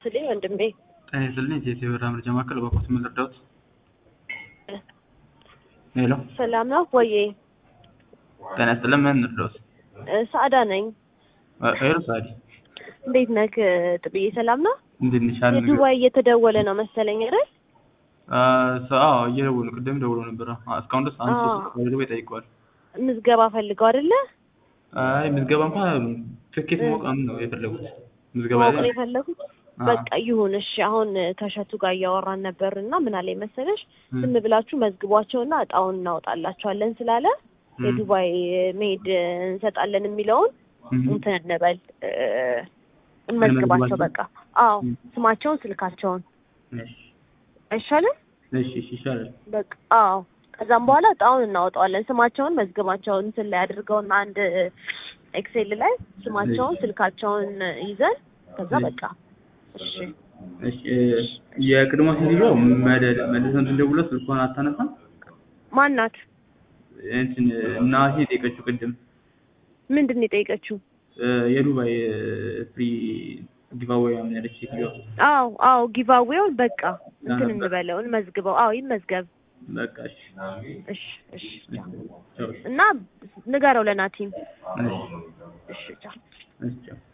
ስልኝ ወንድሜ ጤና ይስጥልኝ የኢትዮ ብር መረጃ ማዕከል በኩት ምን ልርዳዎት? ሄሎ ሰላም ነው ወዬ? ጤና ይስጥልኝ ምን ልርዳዎት? ሰአዳ ነኝ። ሄሎ ሳዲ እንዴት ነህ ጥብዬ? ሰላም ነው? እንዴት ነሽ? አለ የዱባይ እየተደወለ ነው መሰለኝ አይደል? አዎ እየደወሉ ቅድም ደውሎ ነበረ። እስካሁን ድረስ አንድ አዎ። ሶስት ወደ ቤት ጠይቀዋል። ምዝገባ ፈልገው አይደለ? አይ ምዝገባ እንኳን ትኬት ማወቅ ነው የፈለጉት። ምዝገባ ማወቅ ነው ላይ የፈለጉት? አዎ። በቃ ይሁን እሺ። አሁን ከሸቱ ጋር እያወራን ነበር እና ምን አለኝ መሰለሽ ም። ዝም ብላችሁ መዝግቧቸውና እጣውን እናወጣላቸዋለን ስላለ ም። የዱባይ መሄድ እንሰጣለን የሚለውን ም። እንትን እንበል እ፣ እንመዝግባቸው እንመዝግባቸው? በቃ። አዎ ም። ስማቸውን፣ ስልካቸውን እሺ አይሻልም? እሺ እሺ ይሻላል። በቃ አዎ። ከዛም በኋላ እጣውን እናወጣዋለን። ስማቸውን መዝግባቸውን እንትን ላይ አድርገውና አንድ ኤክሴል ላይ ስማቸውን፣ ስልካቸውን ይዘን ከዛ እሺ። በቃ እሺ እሺ እ፣ የቅድሟ ሴትዮዋ መደ- መልሰን ስንደውልላት ስልኳን አታነሳም። ማናት? እንትን እናቴ የጠየቀችው ቅድም ምንድን ነው የጠየቀችው? እ፣ የዱባይ ፍሪ ጊቫዌይ ምናምን ያለች ሴትዮዋ አዎ አዎ ጊቫዌውን በቃ እንትን ነበር። እንበለው እንመዝግበው። አዎ ይመዝገብ። በቃ እሺ እሺ እሺ ቻው። ቻው። እና ንገረው ለናቲም። እሺ እሺ ቻው። እሺ ቻው።